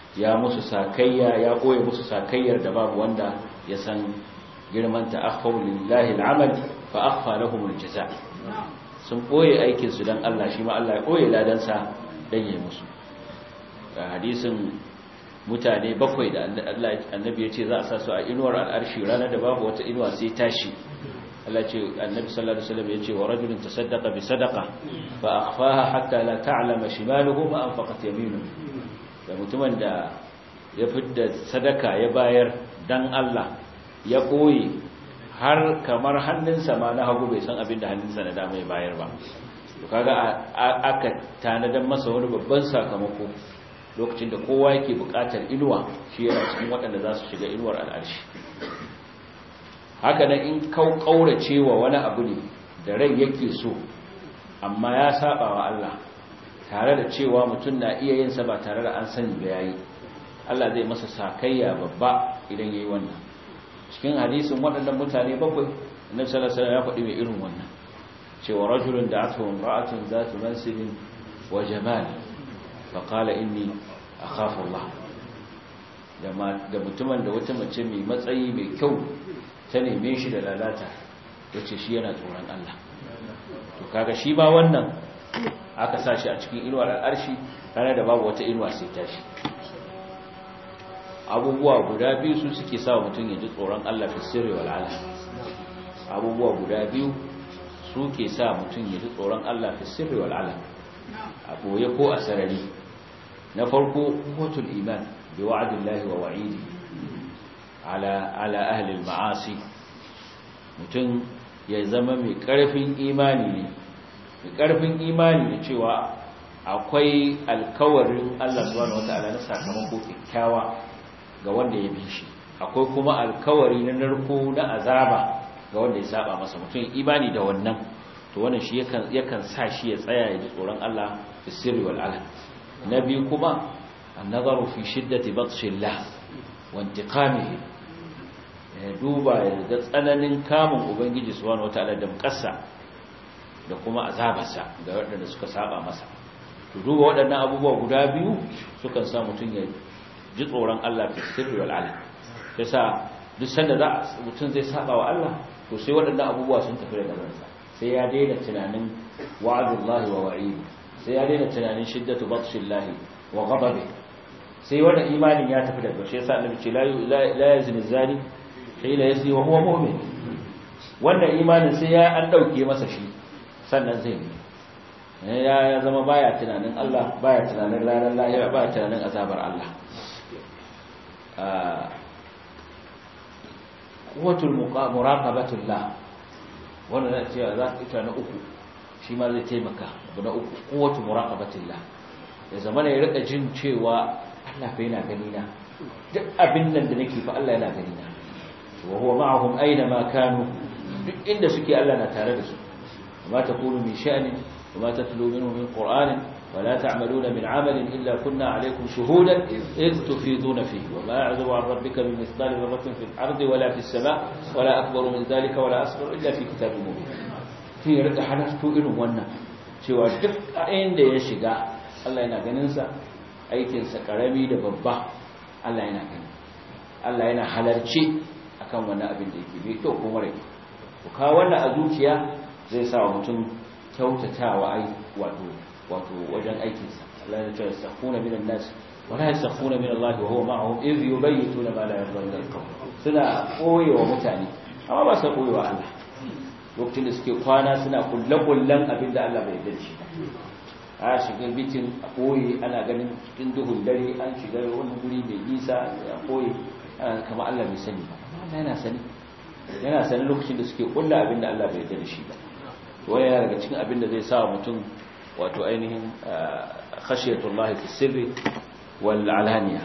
[SPEAKER 1] ya musu sakayya ya koye musu sakayyar da babu wanda ya san girman ta akhfaw lillahi al'amal fa akhfa lahum al-jazaa sun koye aikin su dan Allah shi ma Allah ya koye ladan sa dan yayi musu hadisin mutane bakwai da Allah annabi ya ce za a sa su a inuwar al'arshi ranar da babu wata inuwa sai tashi Allah ce annabi sallallahu alaihi wasallam ya ce wa rajulun tasaddaqa bi sadaqa fa akhfaha hatta la ta'lama shimaluhu ma anfaqat yaminuhu da mutumin da ya fidda sadaka ya bayar dan Allah ya koyi har kamar hannunsa ma na hagu bai san abin da hannunsa na dama ya bayar ba to kaga aka tanadan masa wani babban sakamako lokacin da kowa yake buƙatar inuwa shi yana cikin waɗanda za su shiga inuwar al'arshi haka nan in kau kaurace wa wani abu ne da rai yake so amma ya saba wa Allah tare da cewa mutum na iya yin sa ba tare da an sani ba yayi Allah zai masa sakayya babba idan yayi wannan cikin hadisin waɗannan mutane bakwai annabi sallallahu alaihi wasallam ya faɗi mai irin wannan cewa rajulun da'atuhu imra'atun zatu mansibin wa jamal fa qala inni akhafu Allah da mutumin da wata mace mai matsayi mai kyau ta neme shi da lalata yace shi yana tsoron Allah to kaga shi ba wannan aka sa shi a cikin inuwar al'arshi tare da babu wata inuwa sai tashi abubuwa guda biyu su suke sa mutum ya ji tsoron Allah fi sirri wal alam abubuwa guda biyu su ke sa mutum ya ji tsoron Allah fi sirri wal alam a boye ko a sarari na farko qutul iman bi wa'dillahi wa wa'idi ala ala ahli al ma'asi mutum ya zama mai karfin imani ne mai karfin imani da cewa akwai alkawarin Allah subhanahu wataala na sakamako kyakkyawa ga wanda ya bi shi akwai kuma alkawari na narko na azaba ga wanda ya saba masa mutum imani da wannan to wannan shi yakan yakan sa shi ya tsaya ya ji tsoron Allah fi sirri wal alam nabi kuma an-nazaru fi shiddati batshillah wa intiqamihi ya duba ya ga tsananin kamun ubangiji subhanahu wataala da mukassa da kuma azabarsa ga waɗanda suka saba masa to duba waɗannan abubuwa guda biyu sukan sa mutum ya ji tsoron Allah fi sirri wal alam yasa duk sanda za mutum zai saba wa Allah to sai waɗannan abubuwa sun tafi daga ransa sai ya daina tunanin wa'adullahi wa wa'idi sai ya daina tunanin shiddatu batshillahi wa ghadabi sai wannan imanin ya tafi daga shi yasa annabi ce la la yazni zani hina yazni wa huwa mu'min wannan imanin sai ya an dauke masa shi sannan zai yi ya zama baya tunanin Allah baya tunanin ranar lahira baya tunanin azabar Allah quwwatul muraqabatullah wannan zai cewa za ita na uku shi ma zai taimaka abu na uku quwwatul muraqabatullah ya zama ne ya rika jin cewa Allah fa yana gani na duk abin nan da nake fa Allah yana gani na wa huwa ma'ahum aina ma kanu duk inda suke Allah na tare da su ma takunu min sha'nin وما تتلو منه من قرآن ولا تعملون من عمل إلا كنا عليكم شهودا إذ تفيضون فيه وما يعذب عن ربك من مثقال ذرة في الأرض ولا في السماء ولا أكبر من ذلك ولا أصغر إلا في كتاب مبين في رد حدثت إنه ونا cewa duk inda ya shiga Allah yana ganinsa aikinsa karami da babba Allah yana gani Allah yana halarci akan wani abin da yake bai kyau ko mara kyau ka wannan a zuciya zai sa wa mutum kyautatawa ai wato wato wajen aikinsa Allah ya ce yastakhuna minan nas wa la yastakhuna min Allah wa huwa ma'ahum idh yubayyituna ma la yarda min al-qawl suna koyewa mutane amma ba su koyewa Allah lokacin da suke kwana suna kullakullan abinda Allah bai yarda shi a shiga bitin a koyi ana ganin cikin duhun dare an shiga wani guri mai nisa a koyi kamar Allah bai sani ba Allah yana sani yana sani lokacin da suke kulla abinda Allah bai yarda da shi ba wani yana daga cikin abin da zai sa mutum wato ainihin khashiyatullahi fi sirri wal alaniya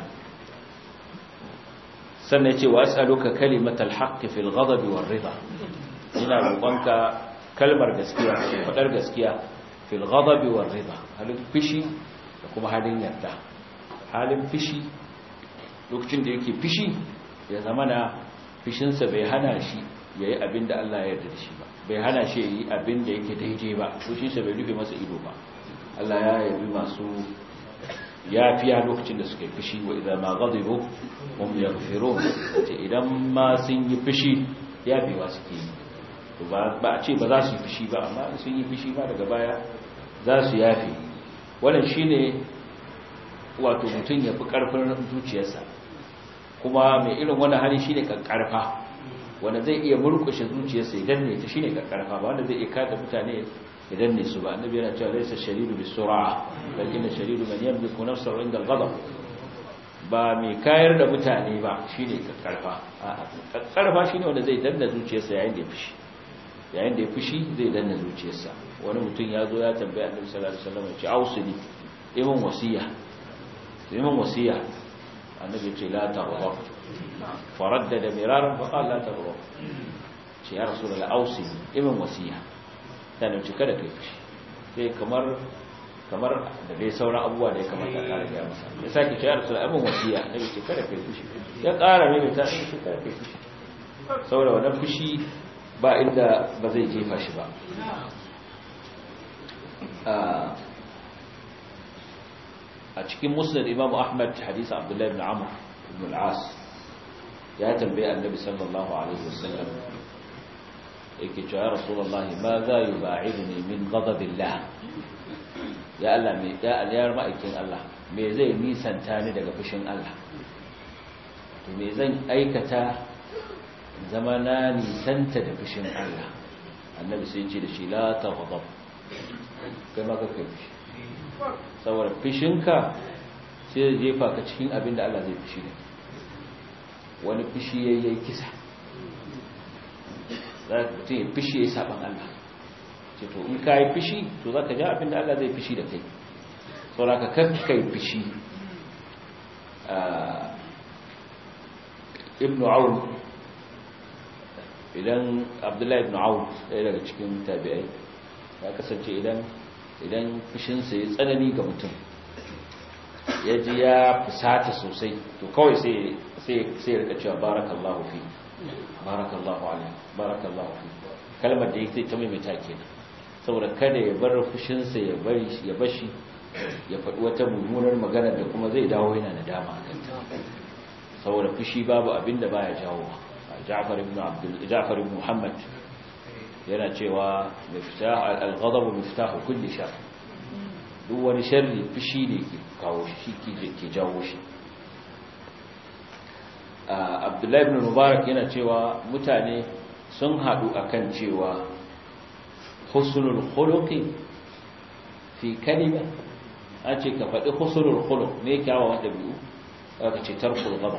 [SPEAKER 1] sannan yace wa as'aluka kalimatal haqq fil ghadab war rida ina roƙonka kalmar gaskiya fadar gaskiya fil ghadab war rida halin fishi da kuma halin yarda halin fishi lokacin da yake fishi ya zamana fishinsa bai hana shi yayi abin da Allah ya yarda da shi ba bai hana shi yi abin da yake daidai ba fushinsa bai rufe masa ido ba Allah ya yabi masu yafiya lokacin da suka yi fushi wa idan ma ghadibu hum yaghfirun ce idan ma sun yi fushi yafewa suke yi to ba a ce ba za su yi fushi ba amma sun yi fushi ba daga baya za su yafe wannan shine wato mutum ya fi karfin zuciyarsa kuma mai irin wani hali shine karfa wanda zai iya murkushe zuciyarsa idan ne ta shine karfa ba wanda zai iya kada mutane idan ne su ba annabi yana cewa laysa shadidu bisur'a bal inna shadidu man yamliku nafsahu inda al-ghadab ba mai kayar da mutane ba shine karfa a'a karfa shine wanda zai danna zuciyarsa yayin da ya fushi yayin da ya fushi zai danna zuciyarsa wani mutum ya zo ya tambaya annabi sallallahu alaihi wasallam ya ce ausili imin wasiya imin wasiya annabi ya ce la taghdab faraddada miraran fa qala la taghdab ce ya rasulullah ausili imin wasiya ta ne kada kai fushi sai kamar kamar da dai sauran abubuwa da ya kamata a kare ya masa ya sake ce ya rasulullah imin wasiya annabi ce kada kai fushi ya kara mai ta ce kada kai fushi saboda wannan fushi ba inda ba zai jefa shi ba a cikin musnad imam ahmad hadisi abdullahi ibn amr ibn al-as ya tambaye annabi sallallahu alaihi wasallam yake cewa ya rasulullahi ma za yuba'idni min ghadabillah ya Allah me ya aliyar ma'aikin Allah me zai nisanta ni daga fushin Allah to me zan aikata zama na nisanta da fushin Allah annabi sai ce da shi la taghdab kai ma ka kai fushi saboda fushinka sai ya jefa ka cikin abin da Allah zai fushi da wani fushi yayi kisa za ka ce fushi yayi saban Allah ce to in kai fushi to zaka ja abin da Allah zai fushi da kai saboda ka kai fushi ibn Aun idan Abdullahi ibn Aun ɗaya daga cikin tabi'ai ya kasance idan idan fushinsa ya tsanani ga mutum ya ji ya fusata sosai to kawai sai ya rika cewa barakallahu fi barakallahu alaihi barakallahu fi kalmar da yake ta maimaita kenan saboda kada ya bar fushinsa ya bari ya bashi ya faɗi wata mummunar magana da kuma zai dawo yana nadama a kanta saboda fushi babu abin da baya jawo Ja'far ibn Abdul Ja'far ibn Muhammad yana cewa miftah al-ghadab miftahu kulli shar duk wani sharri fushi ne ke kawo shi ke jawo shi Abdullahi ibn Mubarak yana cewa mutane sun hadu akan cewa husnul khuluqi fi kalima an ce ka faɗi husnul khuluq ne kyawawan dabi'u aka ce tarkul ghadab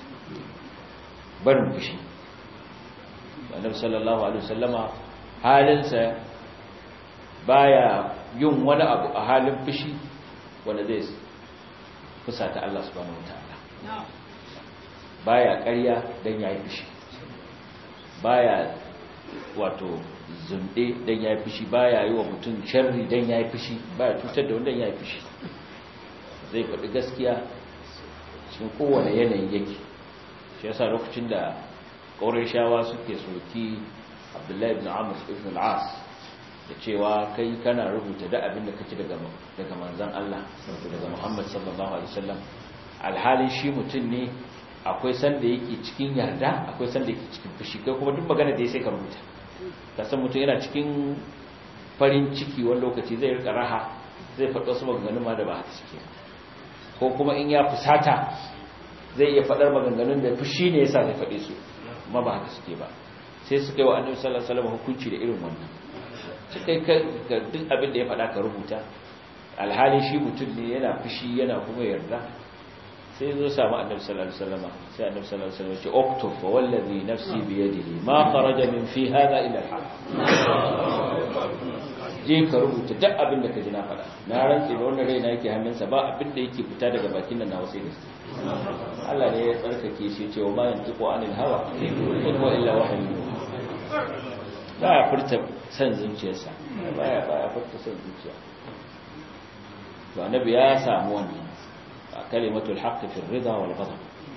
[SPEAKER 1] barin fushi annabi sallallahu alaihi wasallama halinsa baya yin wani abu a halin fushi wanda zai fusata Allah subhanahu wataala baya ƙarya dan yayi fushi baya wato zunde dan yayi fushi baya yi wa mutum sharri dan yayi fushi baya cutar da wanda yayi fushi zai faɗi gaskiya cikin kowane yanayi yake shi yasa lokacin da shawa suke soki abdullahi ibn amur ibn al'as da cewa kai kana rubuta da abin da kake daga daga manzon Allah daga Muhammad sallallahu alaihi wasallam alhali shi mutum ne akwai sanda yake cikin yarda akwai sanda yake cikin fushi kai kuma duk magana da ya sai ka rubuta ka san mutum yana cikin farin ciki wani lokaci zai rika raha zai faɗa wasu maganganun ma da ba haka suke ko kuma in ya fusata zai iya faɗar maganganun da fushi ne yasa zai faɗe su amma ba haka suke ba sai suka yi wa annabi sallallahu alaihi wasallam hukunci da irin wannan suka ka duk abin da ya faɗa ka rubuta alhali shi mutum ne yana fushi yana kuma yarda sai zo samu annabi sallallahu alaihi wasallam sai annabi sallallahu alaihi wasallam ya ce uktub fa wallazi nafsi bi yadihi ma kharaja min fi hadha illa al je ka rubuta duk abin da ka ji na faɗa na rantse da wannan raina yake hannunsa ba abin da yake fita daga bakin nan na wasu gaske Allah ne ya tsarkake shi cewa ma yantiqu anil hawa in huwa illa wahyu ba ya furta san zuciyarsa ba ya ba ya furta san zuciya to annabi ya samu wannan kalimatul haqq fi ar-ridha wal ghadab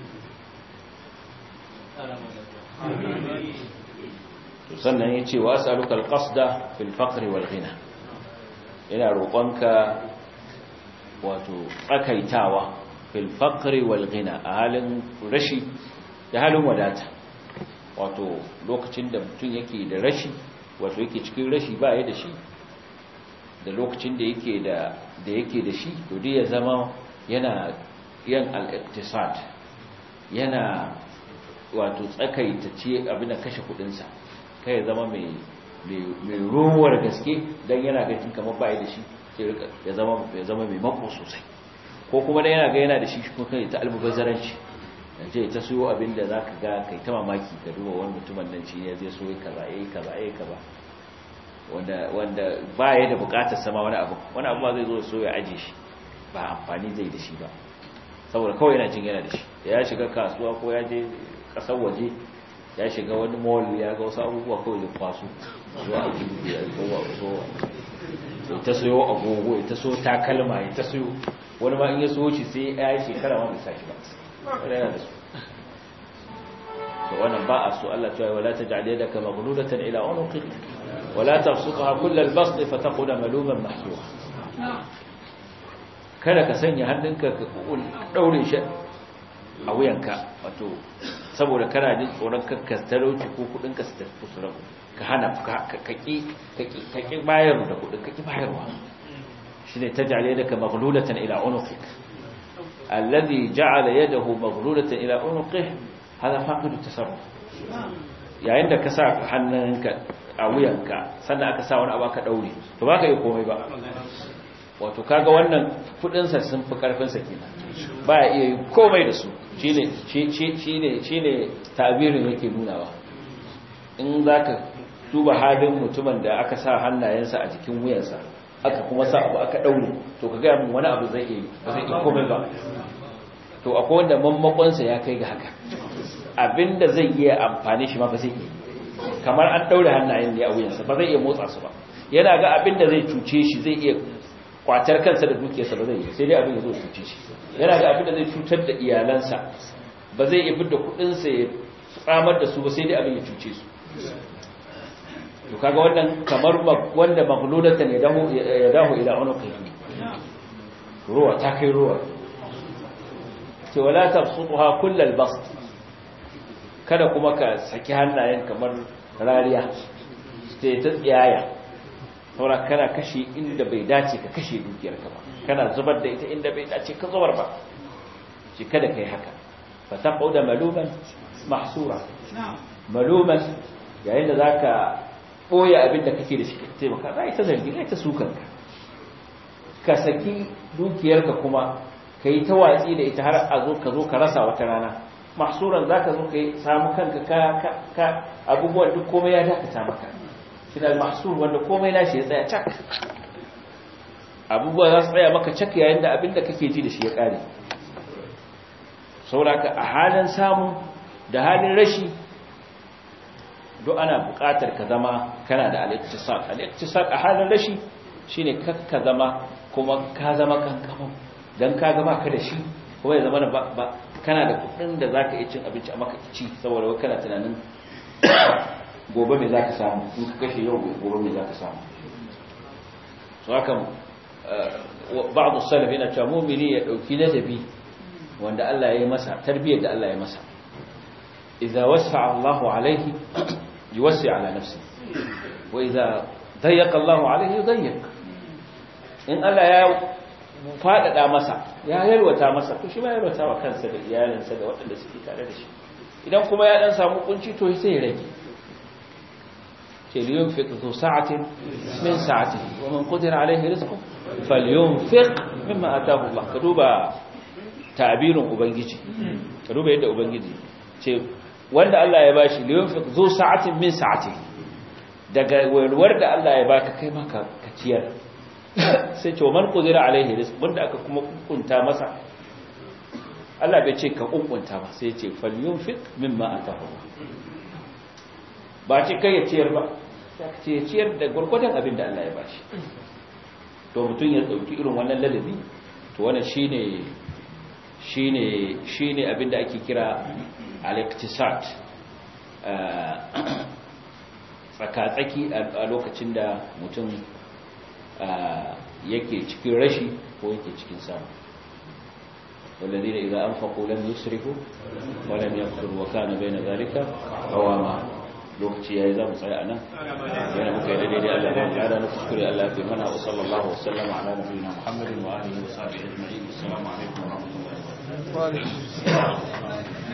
[SPEAKER 1] sannan ya ce wa as'aluka al-qasda fil faqr wal ghina ina roƙonka wato tsakaitawa fil faqri wal ghina a halin rashi da halin wadata wato lokacin da mutum yake da rashi wato yake cikin rashi ba ya da shi da lokacin da yake da da yake da shi to dai ya zama yana yan al-iqtisad yana wato tsakaita ce abin da kashe kudinsa kai ya zama mai mai ruwar gaske dan yana ganin kamar ba ya da shi ya zama ya zama mai mako sosai ko kuma dan yana ga yana da shi ko kai ta almubazzaranci je ta siyo abin da zaka ga kai ta mamaki ka duba wani mutumin nan shi ne zai so ya kaza yayi kaza yayi kaza wanda wanda ba ya da bukatar sama wani abu wani abu ba zai zo so ya aje shi ba amfani zai da shi ba saboda kawai yana jin yana da shi ya shiga kasuwa ko ya je kasar waje ya shiga wani mall ya ga wasu abubuwa kawai da kwaso zuwa a gudu ya kowa so ya ta sayo agogo ya ta so takalma ya ta sayo wani ma in ya so shi sai ya yi shekara ma bai sa shi ba wani yana da su to wannan ba a so Allah cewa wala taj'al yadaka maghlulatan ila unuqik wala tabsutha kull al-bast fataqud maluman mahsura kada ka sanya hannunka ka daure shi a wuyanka wato saboda kana jin tsoron kakka talauci ko kudin ka su tafi su rabu ka hana ka ki ka ki bayar da kudin ka ki bayarwa shine taj'al yadaka maghlulatan ila unuqik alladhi ja'ala yadahu maghlulatan ila unuqihi hada faqidu tasarruf yayin da ka sa hannunka a wuyanka sannan aka sa wani abu aka daure to baka yi komai ba wato kaga wannan kudin sa sun fi karfin sa kenan baya iya yi komai da su shine shine shine tabirin yake nunawa in zaka duba halin mutumin da aka sa hannayensa a jikin wuyansa aka kuma sa abu aka daure to kaga mun wani abu zai yi ba zai yi komai ba to akwai wanda mammakonsa ya kai ga haka abinda zai iya amfani shi ma ba zai yi kamar an daure hannayen ne a wuyansa ba zai iya motsa su ba yana ga abinda zai cuce shi zai iya kwatar kansa da dukiyarsa ba zai yi sai dai abin ya zo cuce shi yana ga abinda zai cutar da iyalansa ba zai iya fidda kudinsa ya tsamar da su ba sai dai abin ya cuce su to kaga wannan kamar wanda maghlulatan ya dahu ya dahu ila unuqihi ruwa ta kai ruwa ce wala tabsutuha kullal bast kada kuma ka saki hannayen kamar rariya sai ta tsiyaya saboda kana kashe inda bai dace ka kashe dukiyar ka ba kana zubar da ita inda bai dace ka zubar ba shi kada kai haka fa taquda maluman mahsura maluman yayin da zaka boye abin da kake da shi ka taimaka za ita zargi za ita sukan ka ka saki dukiyarka kuma ka yi ta watsi da ita har a zo ka zo ka rasa wata rana mahsuran za ka zo ka yi samu kanka ka abubuwan duk komai ya dakata maka shi da mahsur wanda komai na shi ya tsaya cak abubuwa za su tsaya maka cak yayin da abin da kake ji da shi ya kare sauraka a halin samu da halin rashi duk ana buƙatar ka zama kana da al-iktisad al-iktisad a halin rashi shine kakka zama kuma ka zama kankamu dan ka gaba ka da shi kuma ya zama ba kana da kudin da zaka yi cin abinci a maka ci saboda wai kana tunanin gobe me zaka samu in ka kashe yau gobe me zaka samu so haka ba'd as-salaf yana cewa mu'mini ya dauki ladabi wanda Allah ya yi masa tarbiyyar da Allah ya masa idza wasa'a Allahu alaihi yuwassi ala nafsi wa idza dayyaqa Allahu alaihi yudayyiq in Allah ya faɗaɗa masa ya yalwata masa to shi ba yalwata wa kansa da iyalinsa da waɗanda suke tare da shi idan kuma ya ɗan samu kunci to sai ya rage ce liyun fi zu sa'atin min sa'ati wa man qadira alaihi rizqu falyunfiq mimma ataahu Allah ka duba tabirin ubangiji ka duba yadda ubangiji ce wanda Allah ya bashi liyun fi zu sa'atin min sa'ati daga wayarwar da Allah ya baka kai maka ka ciyar sai ce man qudira alaihi rizq wanda aka kuma kunkunta masa Allah bai ce ka kunkunta ba sai ce falyunfiq mimma atahu ba ce kai ya ciyar ba sai ce ya ciyar da gurgurdan abin da Allah ya bashi to mutun ya dauki irin wannan ladabi to wannan shine shine shine abin da ake kira al-iktisad tsaka-tsaki a lokacin da mutum yake cikin rashi ko yake cikin samu والذين إذا أنفقوا لم يسرفوا ولم يقتروا وكان بين ذلك قواما lokaci yayi za mu tsaya anan yana muka yi daidai Allah ya kada na kuskure Allah ya mana wa sallallahu wa sallama ala nabiyina Muhammadin wa alihi wa sahbihi ajma'in assalamu alaikum wa rahmatullahi wa barakatuh